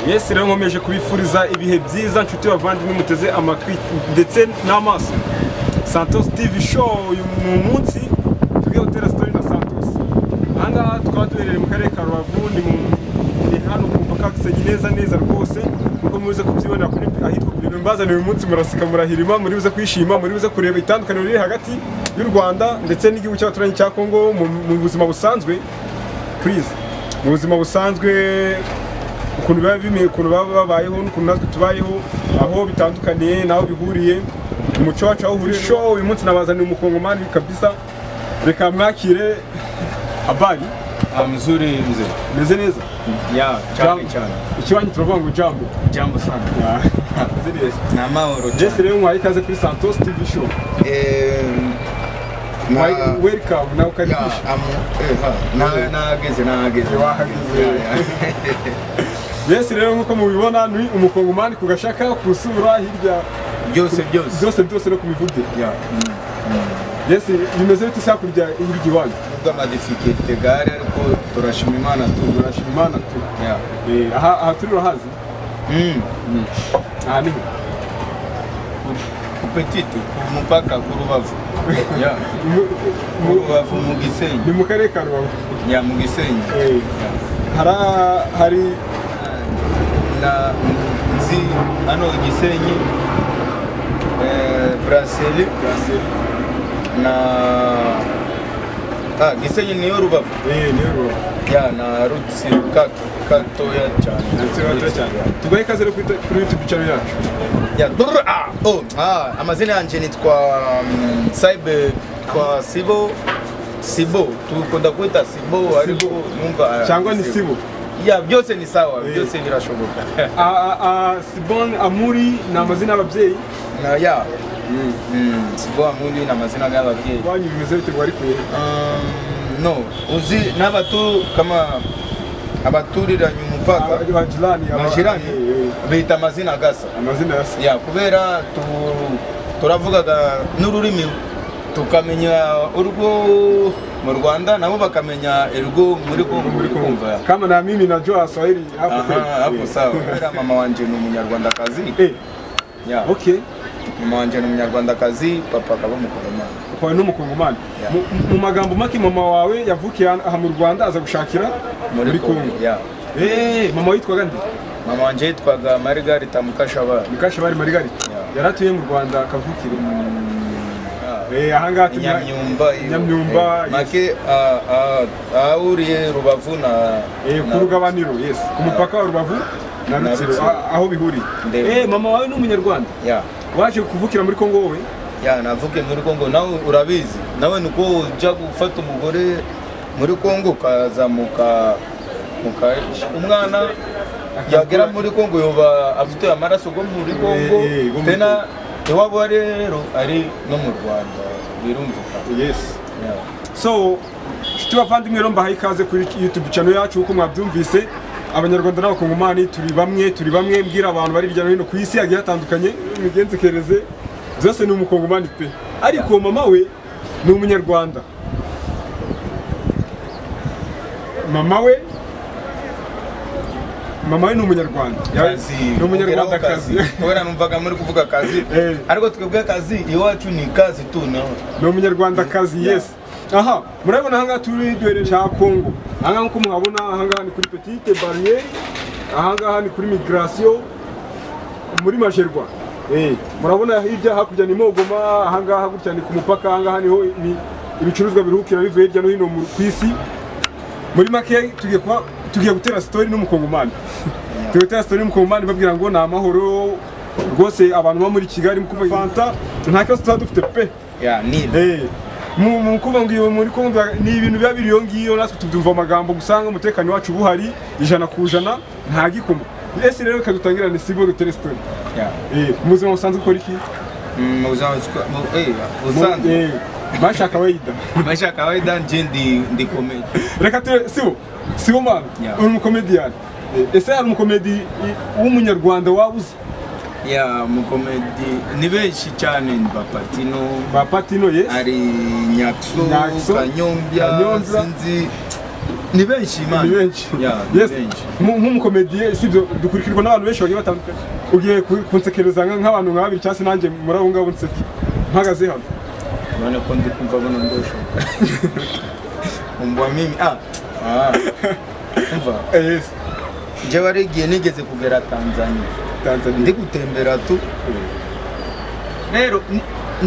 yesi rero nkomeje kubifuriza ibihe byiza nshuti bavandimwe muteze amatwi ndetse n'amaso santos tv show uyu ni umunsi tujye gutera sitori na santos aha ngaha tukaba duherereye mu karere ka rubavu ni mu ni hano ku mupaka gisegi neza neza rwose kuko muze kubyibonera kuri ahitwa kuri mbazaniye uyu munsi muraseka murahirima muri buze kwishima muri buze kureba itandukaniro riri hagati y'u rwanda ndetse n'igihugu cy'abaturanyi cya kongo mu mu buzima busanzwe purize mu buzima busanzwe ukuntu biba bimeye ukuntu baba babayeho n'ukuntu natwe tubayeho aho bitandukaniye n'aho bihuriye umuco wacu aho uhuriye show uyu munsi nabazaniye umukongomani kabisa reka mwakire abari Ah, mzuri mzee. meze neza Ya, cyane cyane. ikiwanyu turavuga ngo jambo Jambo sana. meze neza ni amahoro jesi rero muhaye ikaze kuri santos tv show muhaye welikamu nawe ukarikisha nahageze nahageze Wahageze. jesi rero nk'uko mubibona ni umukongomani ku gashaka ku rusura hirya byose byose byose byose no ku mivugire Ya. jesi bimeze bite se hakurya hirya iwanyu nubwo amadifike tegare ariko turashima imana tubura turashima imana tu Ya. Eh, aha aha turi urahazi Mm. aha niho ku petite ku mupaka ku rubavu Ya. Mu- ku mu- rubavu mu gisenyi ni mu karere ka rubavu Ya, mu gisenyi Eh, Ya. hara- hari na nzi hano gisenyi eh, braseli braseri na ah, gisenyi niyo rubavu eh niyo rubavu ya na rutsi kato gatoya cyane tugahe ikaze rero kuri kuri youtube channel yacu ya dur ah oh ah amazina yanjye nitwa mm, cybe twa sibo sibo dukunda kwita sibo ariko Sibo. numva cyangwa ni sibo ya byose ni sawa Eh. byose birashoboka Ah, ah, ah, sibon amuri ni amazina y'ababyeyi na ya mm, sibo amuri ni amazina y'ababyeyi iwanyu bimeze bite bwari kuyehe Um, no uzi n'abatu kama abaturiranye umupaka abajirani aba- majirani eh, eh, bita amazina agasa amazina ya se ya kubera tu- turavugaga n'ururimi tukamenya urwo mu rwanda nabo bakamenya urwo muri kongo muri kumva kama na mimi najua waswahili hapo kweli. aha hapo Eh. sawa kubera mama wanje ni umunyarwandakazi Eh, ya okay mama wanje ni umunyarwandakazi papa akaba umukoromani ukawe n'umukongomani Yeah. Mu- mu- mu magambo make mama wawe yavukiye aha aha mu rwanda aza gushakira muri kongo ya Eh, mama witwaga nde mama wanje yitwaga marigarita mukashabana mukashabari marigarita Yeah. yari atuye mu rwanda akavukira Eh, aha ngaha turi- nyamyumba iyo. Nyamyumba, Eh, yes. make ah, ah, ahahuriye rubavu na Eh, ku na- rugabaniro yes ku mupaka wa rubavu na Na rutsiro Rutsiro. a- aho bihuriye Ndeba. Eh, mama wawe ni umunyarwanda ya waje kuvukira muri kongo wowe ya navuke muri kongo nawe urabizi nawe nuko ujya gufata umugore muri kongo ukazamuka umwana yagera muri kongo yoba afite amaraso go muri kongo Eh, eh, go muri tena iwabo ari rero ari no mu rwanda birumvuka yes Ya. so nshuti bavandimwe rero mbahaye ikaze kuri youtube channel yacu uko mwabyumvise abanyarwanda n'abakongomani turi bamwe turi bamwe mbwira abantu bari hirya no hino ku isi hagiye hatandukanye imigenzereze byose ni umukongomani pe ariko mama we ni umunyarwanda mama we mama we ni umunyarwanda kazi ni umunyarwandakazi kubera numvaga muri kuvuga kazi Eh. ariko twebwe kazi iwacu ni kazi tu nawe ni umunyarwandakazi yes aha murabibona ahangaha turi duhereje cya kongo ahangaha nk'uko muhabona ahangaha ni kuri petite barriere ahangaha ni kuri migration muri majerwa Eh, murabona hirya hakurya ni mogoma ahangaha gutya ni ku mupaka ahangaha niho ibi- ibicuruzwa biruhukira bivuye hirya no hino mu- ku isi muri make tugiye kuba tugiye gutera story n'umukongomani tugiye gutera story n'umukongomani babwira ngo ni amahoro rwose abantu bo muri kigali mu kuva fanta nta kibazo tuba dufite pe ya ni Eh, mu mu kuvuga ngo iyo muri Congo ni ibintu biba biri iyo ngiyo natwe tubyumva amagambo gusanga umutekano wacu buhari ijana ku ijana nta gikoma ese rero reka dutangirane ni sibo dutere story ya eh mu buzima busanzwe ukora iki Mm, mu buzima buswa- mu- eh, Mu- busanzwe eh, bashaka bayida maisha ya kawaida nje ndi ndi komedi reka ture sibo sibo mwana Yeah. uri umukomediyani Eh, ese hari umukomedi i- w'umunyarwanda waba uzi ya mukomedi ni benshi cyane ni bapatino ba patino yes ari nyakso Nyakso, kanyombya Kanyombya. sinzi ni benshi ni imana benshi Yeah, ni yes benshi. Mu- nk'umukomediye sibyo dukurikirwa n'abantu benshi bagiye batandukanye ugiye ku- kunsekereza nka- nk'abantu nk'abiri cyangwa se nanjye muri abo ngabo nseke mpagaze hano urabona ko ndi kumva abona ndosho umva mimi ah ah umva Eh, yes njyewe ari igihe nigeze kugera tanzania ndi tanzania gutembera tu rero n-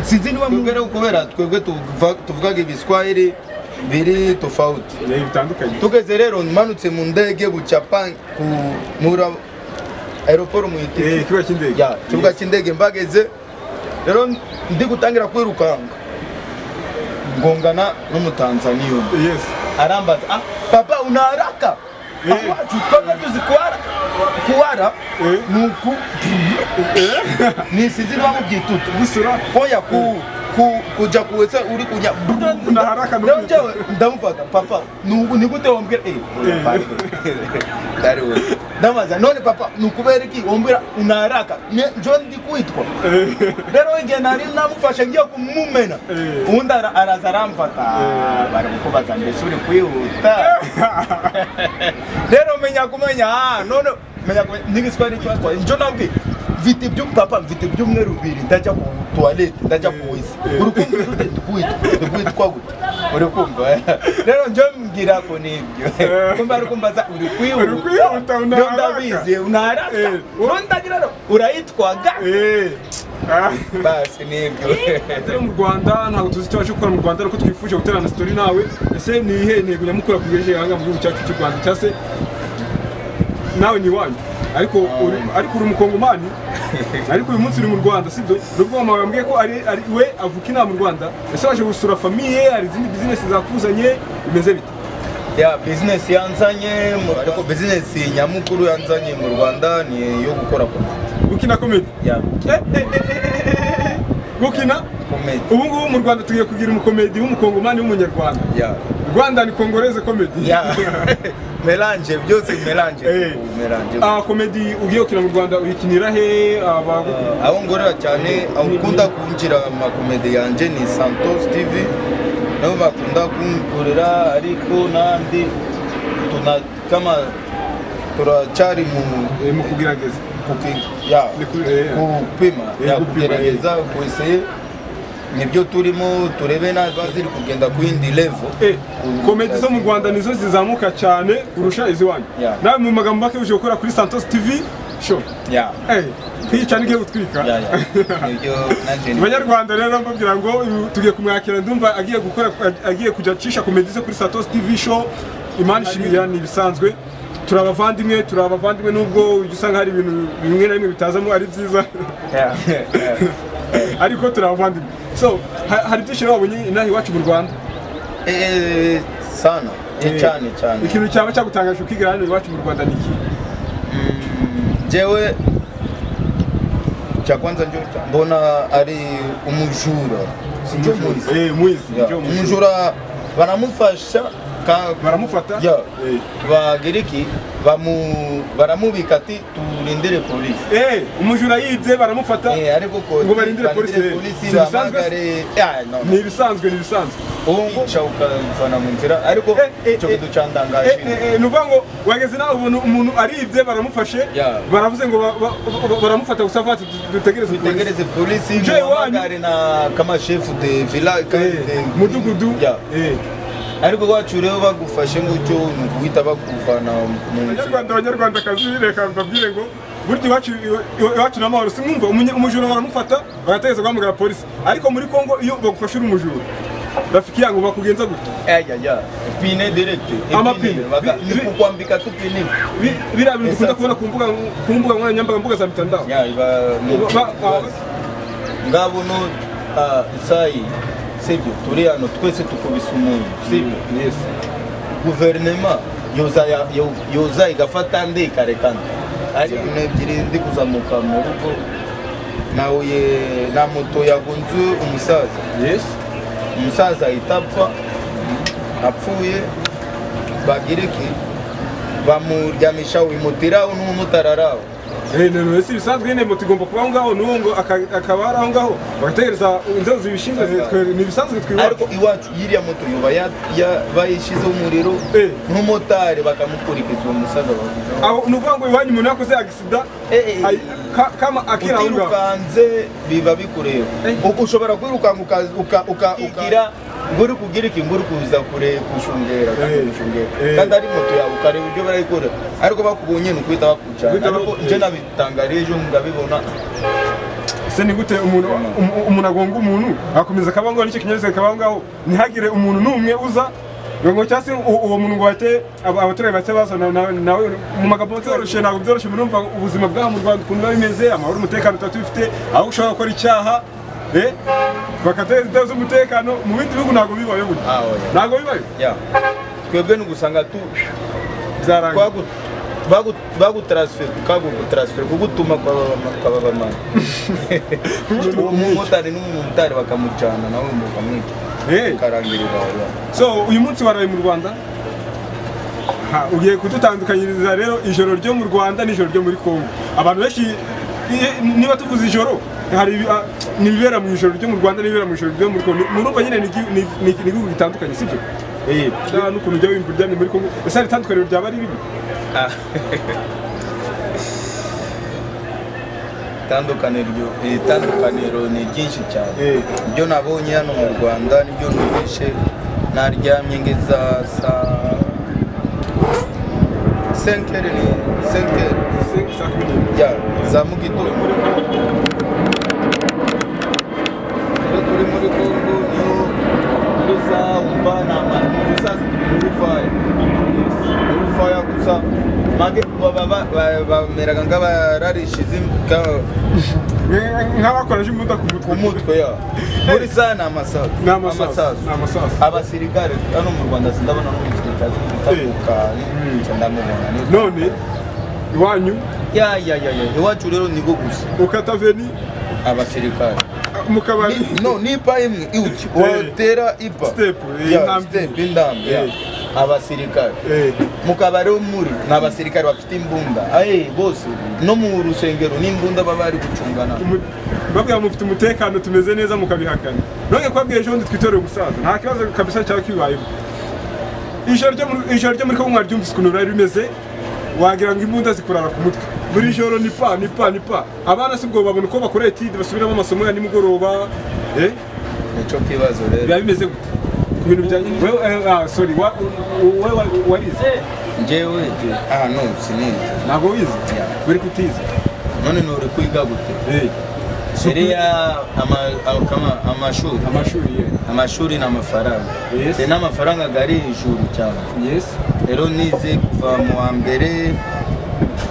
sinzi niba mubera kubera twebwe tuvuga- tuvugaga ibiswahili biri tofauti ni bitandukanye tugeze rero manutse mu ndege bucapa ku mura aeroport mu Eh, itike ikibuga cy'indege ya kibuga cy'indege mbageze rero ndi gutangira kwirukanka ngongana n'umutanzaniya umwe yes arambaza ah papa una haraka Eh. awacu twebwe tuzi kuhara kuhara Eh. ni uku nisizi niba mubyituta gusura oya ku ku kuja kuwese uri kunya Kuna haraka Ndio nuku- njyewe ndamufata papa nubu nigute wombwira eh Eh. dari we ndabaza none papa nukubera iki wombwira una haraka Ne- njyewe ndi kwitwa Eh, rero igihe nari namufashe ngiye kumumena Eh. ubundi ara- araza aramfata Eh. bari kukubaza mbese uri kwihuta rero menya kumenya ah, none menya kumenya n'igiswahili cyatwaye njyo nabwiye mfite ibyo papa mfite ibyumweru bibiri ndajya ku tuwalete ndajya ku wizi Eh. uri kumva ute ndukwitwa ndukwitwa gute uri kumva rero njyo mbwira ko nibyo Eh. kumva ari kumbaza uri Uri kwihuta, kwihuta una Njyo haraka. ndabizi unaharaka Eh. rero ndagira rero urayitwaga eh. Ah. basi nibyo Rero mu rwanda ntabwo tuzi icyo waje gukora mu rwanda ariko twifuje guterana sitori nawe ese ni iyihe ntego nyamukuru yakugejeje aha ngaha mu gihugu cyacu cy'u rwanda cyangwa se nawe ni iwanyu ariko uri ariko uri umukongomani ariko uyu munsi uri mu rwanda sibyo nubwo mama yambwiye ko ari ari we avuka inaha mu rwanda ese waje gusura famiye hari izindi bizinesi zakuzanye bimeze bite ya bizinesi yanzanye mu- ariko bizinesi nyamukuru yanzanye mu rwanda ni iyo gukora komedi gukina komedi ya gukina komedi ubu ngubu mu rwanda tugiye kugira umukomedi w'umukongomani w'umunyarwanda ya rwanda ni kongoreze komedi ya melange byose melange Eh. melange Ah, komedi ugiye gukina mu rwanda uyikinira he Aba- aho ngorera cyane aho ukunda kunjira amakomedi yanjye ni santos tv nabo bakunda kunkorera ariko nandi tuna kama turacyari mu eh, mu kugerageza kuki- ya Ni kuri- eh, kupima Eh, ya kupima, kugerageza kueseye nibyo turimo turebe naba ziri kugenda ku yindi level Eh, komedi zo mu rwanda nizo zizamuka cyane kurusha iziwanyu Yeah. nawe mu magambo make uje gukora kuri santos tv sho ya twiyicana igiye gutwika ya ya nibyo nanje ni- abanyarwanda rero mbabwira ngo uyu tugiye kumwakira ndumva agiye gukora agiye kujya acisha komedi ze kuri satos tv show imana ishimira ni ibisanzwe turi abavandimwe turi abavandimwe nubwo ujya usanga hari ibintu bimwe na bimwe bitazamo ari byiza Ya, ya. ariko turi abavandimwe so ha- hari byinshi rero wabonye inaha iwacu mu rwanda Eh, sana Eh, cyane cyane ikintu cyaba cyagutangaje ukigira hano iwacu mu rwanda ni iki jewe cya kwanza njo mbona ari umujura sinjo muzi Eh, mwizi Ya, ndio mwizi. umujura baramufasha ka- baramufata Ya. Eh. bagiriki bamu baramubika ati turindire polisi Eh, umujura yibye baramufata Eh, ariko ko Ngo barindire polisi, si bisanzwe bahamagare ya no ni ibisanzwe ni ibisanzwe ubu ukavana mu nzira ariko Eh, eh, icyo eh. kintu cyandangaje Eh, eh, eh, ni ukuvuga ngo wageze nawe ubona umuntu aribye baramufashe Yeah. baravuze ngo ba- ba- ba- baramufata gusa vati dutegereze polisi. dutegereze polisi Je, muhamagare na kama chef de village Eh, mudugudu Ya. Eh, ariko iwacu rero bagufashe gutyo ni uguhita bakuvana mu nzira abanyarwanda abanyarwandakazi reka mbabwire ngo burya iwacu iwa- iwacu ni amahoro si mwumva umunye- umujura baramufata bagategereza guhamagara polisi ariko muri kongo iyo bagufashe uri umujura rafiki yangu bakugenza gutya aya ya pine direct Amapine. Bi- ni bi- kukwambika tu pine Bi- biriya bintu dukunda Exact. kubona ku mbuga ku mbuga nkoranyambaga mbuga za mitandao ya iba ni Ba- ba- ikibazo. ngabo no ah, isayi sibyo turi hano twese tukubise umuntu sibyo Yes. guverinema yoza ya- yo- yoza igafata ndi ikarekana ari ibintu ebyiri ndi kuzamuka mu rugo nahuye na moto yagonze umusaza Yes. umusaza ahita apfa apfuye bagiriki bamuryamisha wimutiraho n'umumotari araho Eh, no, no, si bisanzwe nyine moto igomba kuba aho ngaho n'uwo ngo aka- akaba ari aho ngaho bagategereza inzego zibishinzwe zi- twe- ni ibisanzwe twibaza ariko iwacu yiriya moto yoba bayishyizeho umuriro Eh. nk'umumotari bakamukurikiza uwo musaza bavuze aho ni ukuvuga ngo iwanyu umuntu yakoze agisida Eh, eh. ay- ka- kama akiri aho ngaho utirukanze biba bikureba Eh. Uku- ushobora kwirukanka uka- uka- uka- ukagira ngo uri kugira ikintu uri kuza kure gushungera kandi Eh. gushungera Eh. kandi ari moto yawe ukareba ibyo barayikora ariko bakubonye ni ukuhita bakucana Guhita ariko baku- ibyo nabitangarije ngabibona ese ni gute umuntu um- umuntu agonga umuntu akomeza akaba aho ngaho nicyo kinyabiziga akaba aho ngaho ntihagire umuntu n'umwe uza ngo ngo cyangwa se u- uwo muntu ngo bate aba- abaturage bake baza na- na- nawe mu magambo byoroshye ntabwo byoroshye murumva ubuzima bw'aha mu rwanda ukuntu biba bimeze amahoro umutekano tuba tubifite aho ushobora gukora icyaha eh, bakateza inzego z'umutekano mu bindi bihugu ntabwo bibayo gutya Ah, oya. ntabwo bibayo ya twebwe ni ugusanga tu byarangiye twagu- bagu- bagutaransifera tukagutaransifera kugutuma kwababamana Kugutuma umumotari n'umumotari bakamucana nawe mukamwica Eh. ukarangirira ya. so uyu munsi waraye mu rwanda Ha, ugiye kudutandukanyiriza rero ijoro ryo mu rwanda n'ijoro ryo muri congo abantu benshi iye- niba tuvuze ijoro hari ibi- ah, n'ibibera mu ijoro ryo mu rwanda n'ibibera mu ijoro ryo muri congo Ni- murumva nyine ni igihu- ni- ni- ni ibihugu bitandukanye sibyo Eh. Nta n'ukuntu ujya wumva uryamye muri congo ese hari itandukaniro ryaba ari bibi itandukaniro itandukaniro ni ryinshi cyane Eh. ibyo nabonye hano mu rwanda nibyo numvishe naryamye ngeza saa senkeri ni senkeri Se- saa kumi n'imwe. ya za mugitondo iyo turi muri kongo niho tuzawumva ni amantu tuzazimurufaya urufaya gusa mage baba ba- ba- bameraga nk'abararishize imbwa Nk- nk'abakoresha umuda ku ku mutwe mutwe ya muri za ni amasasu Ni amasasu, ni amasasu. abasirikare hano mu rwanda sindabona n'umusirikare utavuka ndamubona ni- none iwanyu ya ya ya ya iwacu rero ni bwo gusa ukataveni abasirikare mu kabari Ni- no nipa imwe iwuki Eh. watera ipa Step, eh, ya intambwe. step indambe ya Eh. abasirikare Eh, mu kabari ho muri ni abasirikare bafite imbunda aye bose no mu rusengero n'imbunda baba bari gucungana umu- babwira mufite umutekano tumeze neza mukabihakana none kubabwira ejo bundi twitoreye umusaza nta kibazo kabisa cyaba kibayeho ijoro ryo muri- ijoro ryo muri kongo mwaryumvise ukuntu bari bimeze wagira ngo imbunda zikurara ku mutwe buri joro ni pa ni pa ni pa abana si ubwo babona uko bakora etide basubiramo amasomo ya nimugoroba eh, nicyo kibazo rero biba bimeze gute ku bintu bijyanye wewe eh, ah, sorry wa- wewe wa- warize njyewe ah no sinizi ntabwo wize uri kutize none nuri kwiga gute Eh, seriya amashuri amashuri ye amashuri ni amafaranga Yes. ni n'amafaranga ari hejuru cyane yes rero nize kuva mu wa mbere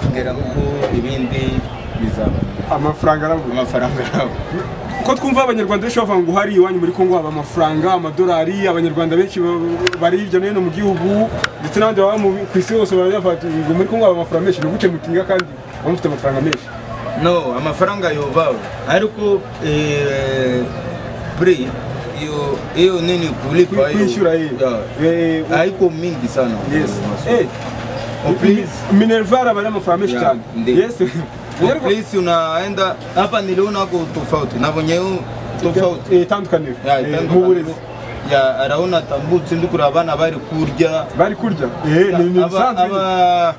kugera kuko ibindi bizaba amafaranga aravuga amafaranga yabo ko twumva abanyarwanda benshi bavuga ngo hari iwanyu muri kongo haba amafaranga amadolari abanyarwanda benshi ba- bari hirya no hino mu gihugu ndetse n'abandi baba mu- ku isi hose baravuga bati, ngo muri kongo haba amafaranga menshi ni gute mutinga kandi baba mufite amafaranga menshi no amafaranga yobawe ariko eh, pri iyo iyo nini Kwi- kulipa kwishyura ye Eh, eh, ariko mingi sana yes Eh, Eh, minervara bari amafaranga menshi Yeah, cyane ndi. yes Kwa polisi unaenda hapa, niliona ako tofauti nabonye tofauti Eh, itandukaniro Ya, Eh, itandukanye. mu burezi Ya, araona tambutse ndi kureba abana bari kurya bari kurya Eh, ni ni Aba- bisanzwe nyine. aba-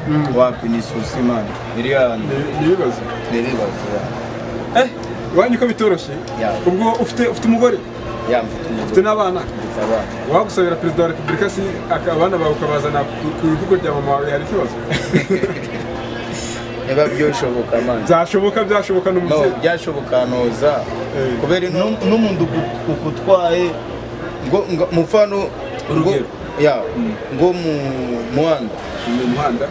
Mm. wapi ni susi man iriya Ni- ni ibibazo niribazo eh iwanyu ko bitoroshye Yeah. ubwo ufite ufite umugore ya mfite ufite umugore n'abana mfite abana wagusabira perezida wa repubulika si aka- abana bawe ukabazana ku- ku ivuko rya mama wawe hari ikibazo niba byoshoboka man byashoboka byashoboka no n'umubyeyi byashoboka noza Eh. kubera no- n'umuntu uku- ukutwaye ngo ngo- mufano ngo Urugero. ya ngo mu muhanda mu muhanda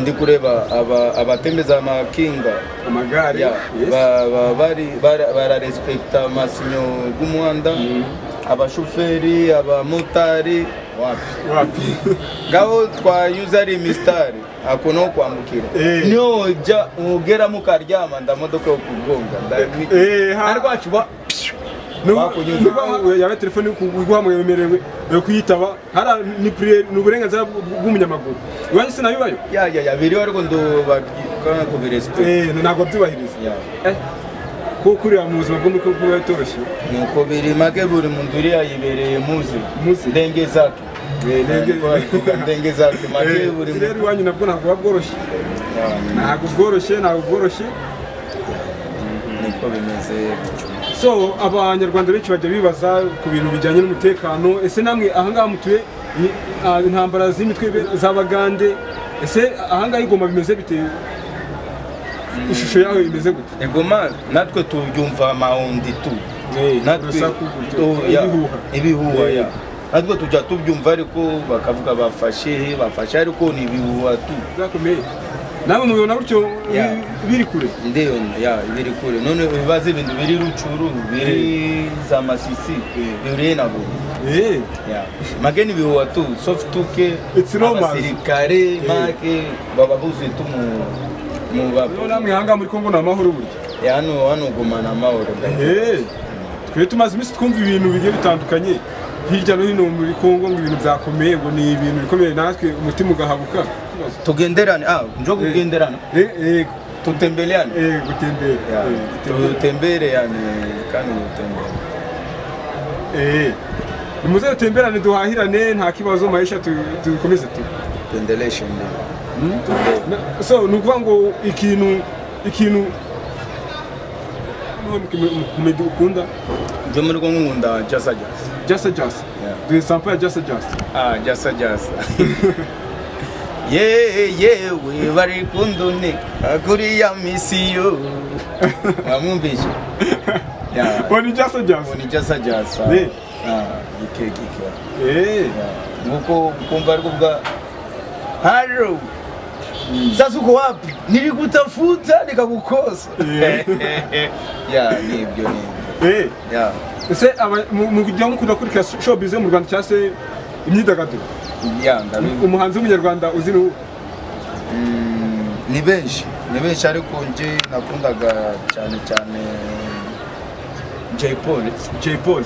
ndi kureba aba- abatembeza amakinga amagare Ya, yes. ba- ba- bari- bara- bararespekta amasinyo y'umuhanda abashoferi abamotari wapi wapi ngaho twanyuze ari imisitari ako no kwambukira Eh. niyo wajya ugeramo ukaryama ndamodoka yo kugonga Eh, ha. ariko wacuba Bakunyuza. yaba telefone iguhamagaye wemerewe eh, kuyitaba hari ni priye- ni uburenganzira bw- bw'umunyamaguru iwanyu sinabibayo yaya biriho ariko ndo kandi kubiresipegita Eh, ntabwo byubahiriza Eh, kuko kurira mu buzima bwo muri kumwe biba bitoroshye nuko biri make buri muntu uriya yibereye muzi Muzi. ndenge zake Eh, ndenge- Niko babivuga, ndenge zake make Eh, buri rero muntu iwanyu nabwo ntabwo buba bworoshye Yeah, ntabwo bworoshye ntabwo bworoshye niko bimeze bityo. so abanyarwanda benshi bajya bibaza ku bintu bijyanye n'umutekano ese namwe ahangaha mutuye ni ah, intambara z'imitwe ibe- z'abagande ese ahangaha igoma bimeze bite ishusho yaho imeze gute egoma natwe tubyumva amahundi tu natwe Urusaku gutyo, tu- ya, ibihuha. ibihuha Eh. ya natwe tujya tubyumva ariko bakavuga bafashe he bafashe ariko ni ibihuha tu byakomeye namwe mubibona gutyo bi- Yeah. biri kure ndeyo ya biri kure none bibaze ibintu biri rucuru biri za masisi biri nabo Eh, ya make ni ibihuha tu sauf tuke It's romance. abasirikare make baba buzuye tu mu mu rero ba namwe ahangaha muri kongo ni amahoro burya ya hano hano gumana amahoro Eh, twe tumaze iminsi twumva ibintu bigiye bitandukanye hirya no hino muri kongo ngo ibintu byakomeye ngo ni ibintu bikomeye natwe umutima ugahabuka Ikibazo. tugenderane ah njo kugenderana Eh, eh, tutembeleane eh, gutembera Ya, Eh, gutembera. tutembere yani kandi tutembere Eh, nimuze dutemberane duhahirane nta kibazo mahesha tu- dukomeze tu tuendeleshe ndio Na- so ni ukuvuga ngo ikintu ikintu niwe mu- mu komedi ukunda njo muri kongo nkunda jasa jasa jasa jasa Yeah. duhe sampo ya jasa jasa ah jasa jasa yewe yewe bari kundunika kuriya misiyo bamwumvishe ya uwo ni jasa jasa ni jasa jasa Ne. Ah, gike gike Eh, nkuko ukumva ari kuvuga haro sasa uko wapi nilikutafuta nikakukosa Yeah. ya nibyo ni eh. ya ese aba- mu- mu kujya mukunda kurika showbiz mu rwanda cyangwa se imyidagaduro ya ndabizi umuhanzi w'umunyarwanda uzi ni uwo? Mm, ni benshi ni benshi ariko nje nakundaga cyane cyane Jay Paul Jay Polly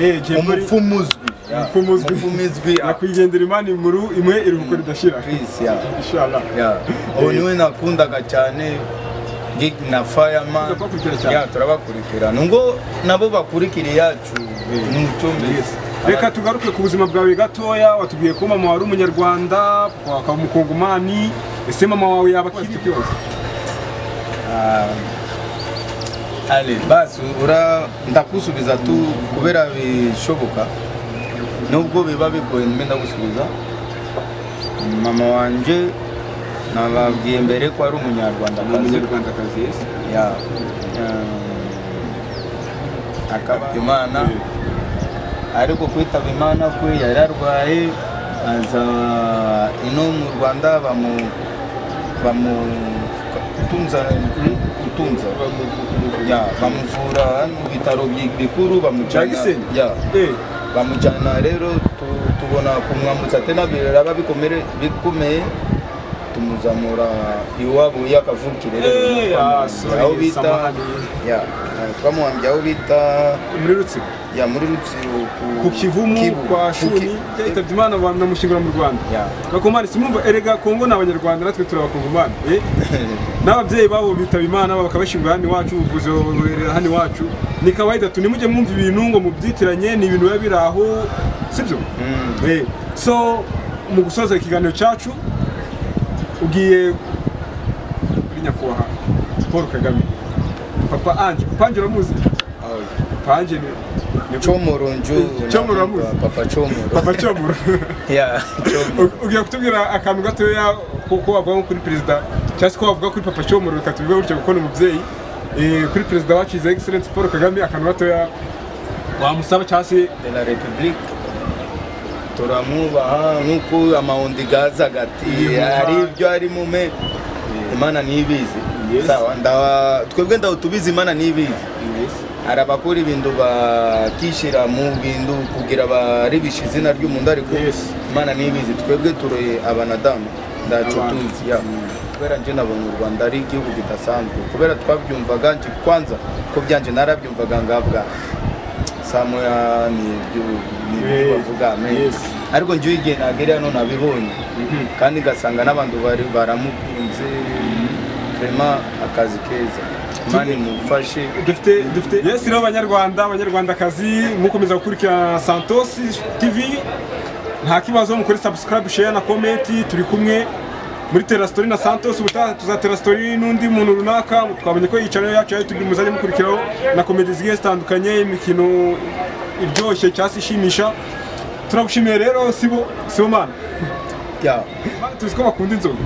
Eh, Jay Polly. umupfumu uzwi Ya, Umupfumu uzwi. umupfumu uzwi ah, nyakwigendera imana inkuru imwe iruhuko ridashira Chris, ya inshallah ya ubu niwe nakundaga cyane gig na fireman Turabakurikira cyane. ya turabakurikirana ngo nabo bakurikire yacu ni mucyo mbese reka tugaruke ku buzima bwawe gatoya watubwiye ko mama wari umunyarwanda wakaba umukongomani ese mama wawe yaba akiri ikibazo Ah, ale basi ura ndakusubiza tu kubera bishoboka nubwo biba bigoye mbe ndagusubiza mama wanje nababwiye mbere ko ari umunyarwandakazi umunyarwandakazi yes ya akaba imana ariko kwitaba imana kwe yari arwaye aza ino mu rwanda bamu bamu kutunza kutunza ya bamuvura hano mu bitaro bi- bikuru cya bamujyana gisenyi ya Eh, bamujyana rero tu- tubona kumwambutsa tena biraba bikomere bikomeye tumuzamura iwabo y'akavukire Eh, ah, sorry, aho bita samahani. ya twamuhambye aho bita muri rutsiro ya muri rutsiro ku- ku kivumu Kivu. kwa Ku shuni Ki- yitabye imana banamushyingura mu rwanda Ya. bakongomani simumva erega kongo ni abanyarwanda natwe turi abakongomani Eh, n'ababyeyi babo bitaba imana bakabashyingura hano iwacu ubuvuzi babuberera hano iwacu ni kawaida tu nimujye mwumva ibintu ngo mubyitiranye ni ibintu biba biri aho sibyo Mm. Eh, so mu gusoza ikiganiro cyacu ugiye kuri nyakubahwa paul kagame papa ange papa ange uramuzi Ah, papa ange ni ni- comoro nju Comoro uramuzi? papa comoro papa cyomuro ya comoro U- ugiye kutubwira akantu gatoya ko ko wavuga nko kuri perezida cyangwa se ko wavuga kuri papa cyomuro reka tubivuge gutya kuko ni umubyeyi Eh, kuri perezida wacu his excellence paul kagame akantu gatoya wamusaba cyangwa se de la republique turamwubaha nk'uko amahundi gazaga ati Yego. hari ibyo arimo me imana ntibizi Yes. sawa ndaba twebwe ndaho tubizi imana ntibizi hari abakora ibintu bakishyira mu bintu kugira baribishe izina ry'umuntu ariko Yes. imana ntibizi twebwe turi abanadamu ntacyo Abantu. tuzi ya kubera njye nabonye u rwanda ari igihugu kidasanzwe kubera twabyumvaga njye kwanza ko byanjye narabyumvaga ngabwa samuya ni ibyo ni ibyo Yes. bavuga amen. Yes. ariko njye igihe nagera hano nabibonye kandi ngasanga n'abantu bari baramukunze vraiment akazi keza mani mufashe dufite dufite yes rero abanyarwanda abanyarwandakazi mukomeza gukurikirana santos tv nta kibazo mukore subscribe share na comment turi kumwe muri terasitori na santos ubutaha tuzatera story n'undi muntu runaka twabonye ko iyi channel yacu ya youtube muzajya mukurikiraho na komedi zigiye zitandukanye imikino iryoshye cyangwa se ishimisha turagushimiye rero sibo sibo mana ya Mana, tuzi ko bakunda inzoga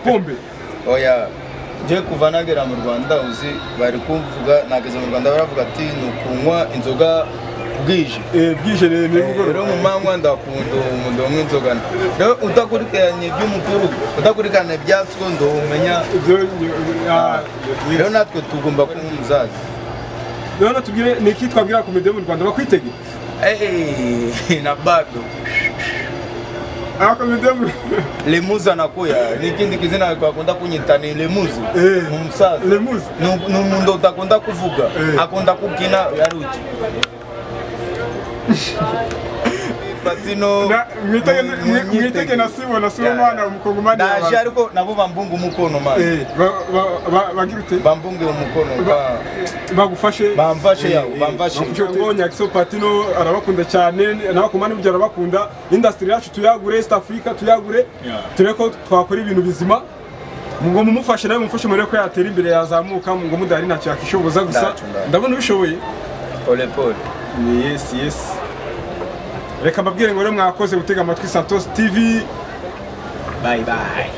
pombe oya nje kuva nagera mu rwanda uzi bari kumvuga nageze mu rwanda baravuga ati ni ukunywa inzoga bwije Eh, bwije rero ni Eh, rero nimugoroba mu manywa ndakunda umundo umwe inzoga rero utakurikiranye iby'umukuru udakurikirana ibya so ndomenya Ibyo ni- ah, yes. rero natwe tugomba kuba umuzaza Rero tubwire ni iki twabwira komedi yo mu Rwanda bakwitege. Eh, na bado Ah komedi yo mu lemuza nakuya n'ikindi kizina akunda kunyita ni lemuzi Eh. ni umusaza Lemuzi. Ni- ni umuntu udakunda kuvuga Eh. akunda kukina yaruki patino Na- mwitege mwitege na sibo na sibo mwana umukongomani wa naje abantu. ariko nabo bambunga umukono mani Eh ba- ba- ba- bagira ute? bambunge umukono Ba- ba bagufashe bamfashe yawe Eh, bamfashe bagufashe ngo Nyakiso Patino arabakunda cyane n'abakomani burya arabakunda industry yacu tuyagure East Africa tuyagure Yeah. turebe ko twakora ibintu bizima ngo mumufashe nawe mumufashe murebe ko yatera imbere yazamuka ngo mudahari ntacyo yakishoboza gusa Ntacyo, ntacyo. ndabona ubishoboye pole pole Ni yes yes reka mbabwire ngo rero mwakoze gutega amatwi santos tv bye bye